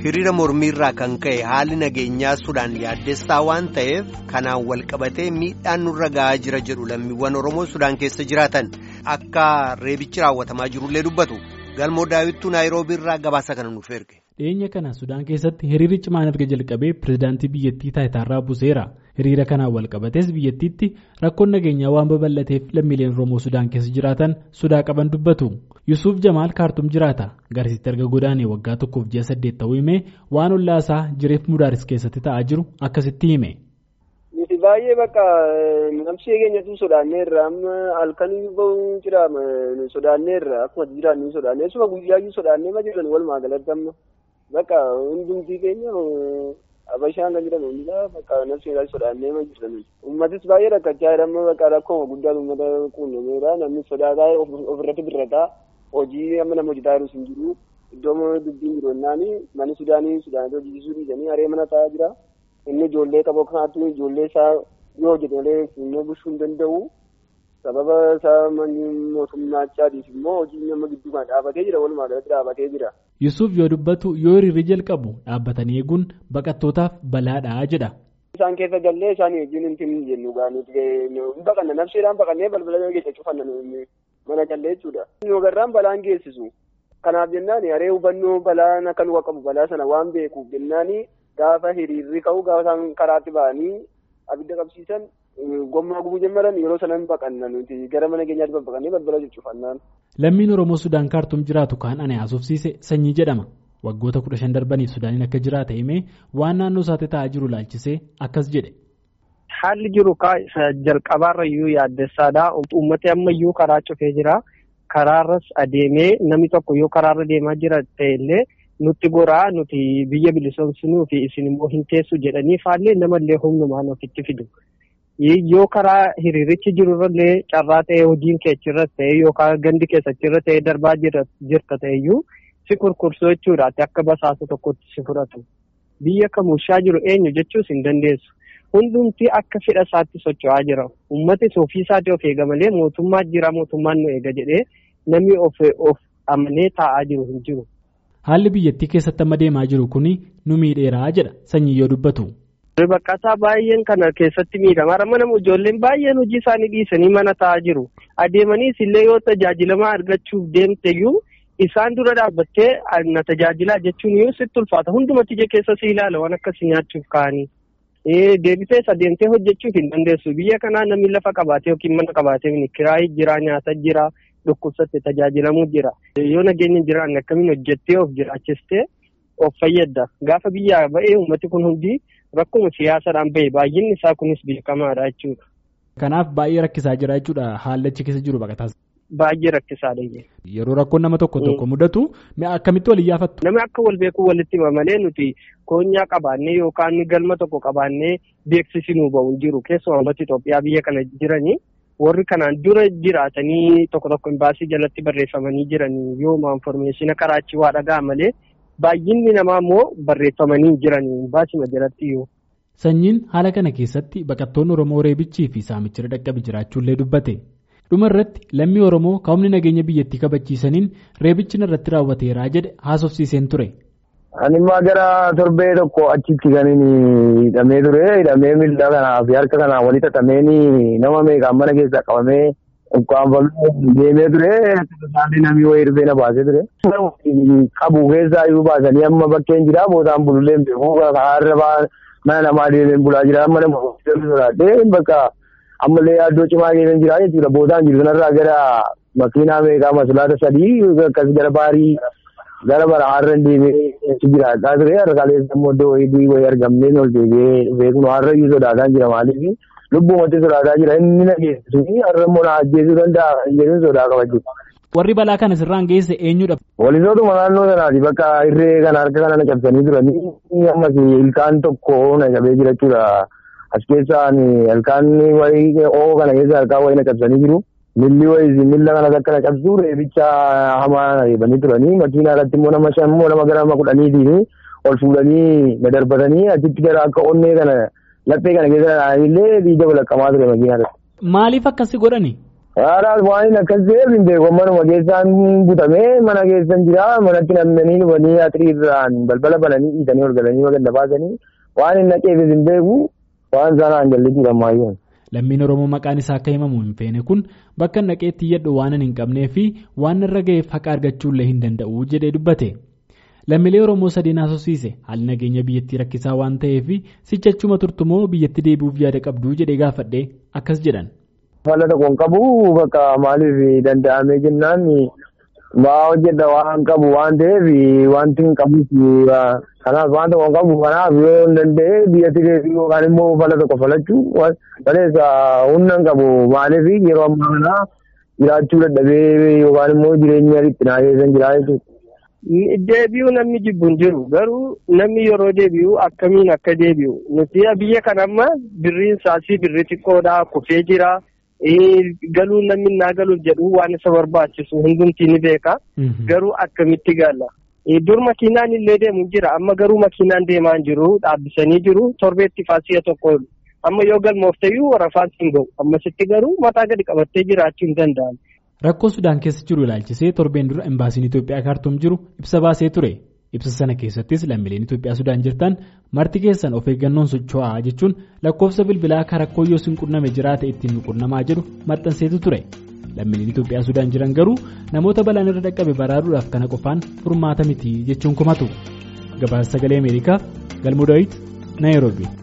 hiriira mormiirraa kan ka'e haalli nageenyaa sudaan yaaddessaa waan ta'eef kanaan walqabatee miidhaan nurra ga'aa jira jedhu lammiiwwan oromoo sudaan keessa jiraatan akka reebichi raawwatamaa jirullee dubbatu galmoo daawwittuu naayiroobiirraa gabaasa kana nuuf erge. dhiyeenya kana sudaan keessatti hiriirri cimaan erga jalqabee pirezidaantii biyyattii taayitaarraa buseera hiriira kanaan walqabatees biyyattiitti rakkoon nageenyaa waan babal'ateef lammiileen oromoo sudaan keessa jiraatan sodaa qaban dubbatu yusuuf jamaal kaartum jiraata garasitti erga godaanee waggaa tokkoof ji'a saddeet ta'uu himee waan ollaasaa jireef mudaaris keessatti ta'aa jiru akkasitti hime. nuti baay'ee bakka namsee keenyatu sodaanneerra amma halkanii bahuun jira sodaanneerra akkuma jiraannu sodaannee suma guyyaayyuu sodaannee ma jiran walumaa galatti amma bakka hundumtii keenya abashaan kan jedhamu hundinaa bakka namsee sodaannee ma jiran uummatis baay'ee rakkachaa jira amma bakka rakkooma guddaan uummata quunnameera namni sodaataa ofirratti birrataa hojii amma nama hojjetaa jirus hin jiru iddoo dubbiin jiru jennaani manni sudaanii sudaanota hojjechiisuu dhiisanii haree mana taa'aa jira. inni ijoollee qabu kanaatu ijoollee isaa yoo hojjete malee funyoo bushuu hin danda'u sababa isaa mootummachaatiif immoo hojii nama gidduu kana dhaabatee jira walumaa galatti dhaabatee jira. Yusuuf yoo dubbatu yoo hiriirri jalqabu dhaabbatanii eeguun baqattootaaf balaadhaa jedha. Isaan keessa gallee isaan wajjin hin timni jennu gaaniiti baqanna nabseedhaan baqannee balbala keessa cufanna mana gallee jechuudha. Yoogarraan balaan geessisu. Kanaaf jennaan haree hubannoo balaan akka nu qabu balaa sana waan beekuuf jennaani gaafa hiriirri ka'u gaafa isaan karaatti ba'anii abidda qabsiisan gommaa gubuu jalqaban yeroo sanan baqanna nuti gara mana keenyaatti babbaqannee balbala cuccufannaan. Lammiin Oromoo Sudaan kaartuum jiraatu kaan ani haasofsiise sanyii jedhama. Waggoota kudha shan darbaniif Sudaaniin akka jiraate himee waan naannoo isaatti ta'aa jiru laalchisee akkas jedhe. Haalli jiru jalqabaarra iyyuu yaaddessaadha. Uummati ammayyuu karaa cufee jira. Karaarras adeemee namni tokko yoo karaarra deemaa jira ta'ellee. nutti goraa nuti biyya bilisoomsinuu fi isin immoo hin teessu jedhanii faallee namallee humnumaan ofitti fidu. Yoo karaa hiriirichi jirurrallee carraa ta'ee hojiin keechirras ta'ee yookaan gandi keessachirra ta'ee darbaa jirta ta'eyyuu si kurkursuu jechuudhaati akka basaasa tokkotti si fudhatu. Biyya kamushaa jiru eenyu jechuus hin dandeessu. Hundumti akka fedha isaatti socho'aa jira. Uummatis ofii isaatii of eega malee mootummaa jira mootummaan nu eega jedhee namni of amanee taa'aa jiru hin jiru. Haalli biyyattii keessatti amma deemaa jiru kun nu miidheeraa jedha sanyii yoo dubbatu. Baqataa baay'een kana keessatti miidhama. Amma nama ijoolleen baay'een hojii isaanii dhiisanii mana taa'aa jiru. Adeemaniis illee yoo tajaajilamaa argachuuf deemteyyuu isaan dura dhaabbattee na tajaajilaa jechuun yoo sitti ulfaata. Hundumatti ija keessa si ilaala waan akkasii nyaachuuf ka'anii. Deebitees adeemtee hojjechuuf hin dandeessu. Biyya kanaa namni lafa qabaatee yookiin mana qabaatee kiraayi jira nyaata jira. dhukkubsatte tajaajilamuu jira. Yoo nageenya jiraanne akkamiin hojjettee of jiraachistee of fayyadda. Gaafa biyyaa ba'ee uummati kun hundi rakkuma siyaasaadhaan bahe baay'inni isaa kunis beekamaadha jechuudha. Kanaaf baay'ee rakkisaa jira jechuudha haallachi keessa jiru baqataas. Baay'ee rakkisaadha. Yeroo rakkoon nama tokko tokko mudatu akkamitti wal iyyaafattu? Namni akka wal beekuu walitti hima malee nuti koonyaa qabaannee yookaan galma tokko qabaannee beeksisinuu bahu jiru keessumaa uummata Itoophiyaa biyya kana jiranii. warri kanaan dura jiraatanii tokko tokko imbaasii jalatti barreeffamanii jiranii yooma infoormeeshina karaa achi waa dhagaa malee baay'inni namaa immoo barreeffamanii jiranii imbaasima jalatti yoo. Sanyiin haala kana keessatti baqattoonni Oromoo reebichii fi saamichira dhaqqabe jiraachuullee dubbate. Dhuma irratti lammii Oromoo kaa'umni nageenya biyyattii kabachiisaniin reebichi irratti raawwateeraa jedhe haasofsiiseen ture. Ani immoo gara torbee tokko achitti kan inni hidhamee ture. Hidhamee miila kanaa fi harka kanaa walitti xaxamee nama meeqaan mana keessaa qabamee ukkaanfamee deemee ture. Isaan namni wayii rifee na baasee ture. Qabu keessaa iyyuu baasanii amma bakkeen jira. Bootaan bulullee hin beeku. Karaa mana namaa deemee bulaa jira. Mana sodaadhee bakka ammallee yaaddoo cimaa keessa jira jechuudha. Bootaan jiru kanarraa gara makiinaa meeqaa masulaata sadii akkas gara baarii. gara bara har'a deemee jiraachaa ture har'a kaleessa immoo iddoo wayii wayii argamnee ol deebi'ee beeknu har'a iyyuu sodaataa jira maaliif lubbuumatti sodaataa jira inni na geessisu har'a immoo na ajjeesuu danda'a jedhuun sodaa qabachuu. Warri balaa kana sirraan geesse eenyudha? Walisootuma naannoo sanaati bakka irree kana harka kana na cabsanii turanii ammas ilkaan tokko na cabee jira jechuudha. As keessaan ilkaan wayii oo kana keessa harkaan wayii na cabsanii jiru. Milli wayii milla kanas akka na cabsu reebicha hamaa reebanii turanii makiinaa irratti immoo nama shan immoo nama gara nama kudhaniitiin ol fuudhanii na darbatanii achitti gara akka onnee kana laphee kana keessa illee diida walaqqamaa ture makiinaa irratti. Maaliif akkasi godhani? Haadhaas waan akkas ta'eef hin beeku manuma keessaan butamee mana keessan jira manatti namni dhufanii atiriirraan balbala bananii dhiitanii ol galanii maganda baasanii waan hin naqeefis hin beeku waan sanaan jalli jedhamaayyuu. Lammiin Oromoo maqaan isaa akka himamu hin feene kun bakka naqeetti iyyadhu waan hin qabnee fi waan irra ga'eef haqa argachuullee hin danda'u jedhee dubbate. Lammiilee Oromoo sadeen haasofsiise haalli nageenya biyyattii rakkisaa waan ta'eef sichachuma turtumoo biyyatti deebi'uuf yaada qabdu jedhee gaafadhee akkas jedhan. Fala tokkoon qabu bakka maaliif danda'amee jennaan ba'aa hojjedha waan qabu waan ta'eef wanti hin qabus kanaaf waan tokkoon qabu kanaaf yoo hin danda'e biyyatti deebi'uu yookaan immoo fala tokko falachuu maleessa humna hin qabu maaliif yeroo ammaa kana jiraachuu dadhabee yookaan immoo jireenya dhiphinaa keessan jiraa jechuudha. Deebi'uu namni jibbu hin jiru garuu namni yeroo deebi'u akkamiin akka deebi'u nuti biyya kana amma birriin saasii birri xiqqoodhaa kufee jira. galuun namni naa galuuf jedhu waan isa barbaachisu hundumtii ni beeka. Garuu akkamitti gala. Dur makiinaan illee deemu jira amma garuu makiinaan deemaa hin jiru dhaabbisanii jiru torbeetti faasiya tokko amma yoo galmooftayyuu warafaan hin gahu ammasitti garuu mataa gadi qabattee jiraachuu hin danda'amu. Rakkoo Sudaan keessa jiru ilaalchisee torbeen dura imbaasiin Itoophiyaa kaartuum jiru ibsa baasee ture. Ibsa sana keessattis lammiileen Itoophiyaa Sudaan jirtan marti keessan of eeggannoon socho'aa jechuun lakkoofsa bilbilaa akka rakkoo yoo sin qunname jiraate ittiin nu qunnamaa jedhu maxxanseetu ture. Lammiileen Itoophiyaa Sudaan jiran garuu namoota balaan irra dhaqqabe baraaruudhaaf kana qofaan furmaata miti jechuun kumatu. Gabaasa sagalee Ameerikaaf Galmoo Daawit Naayiroobii.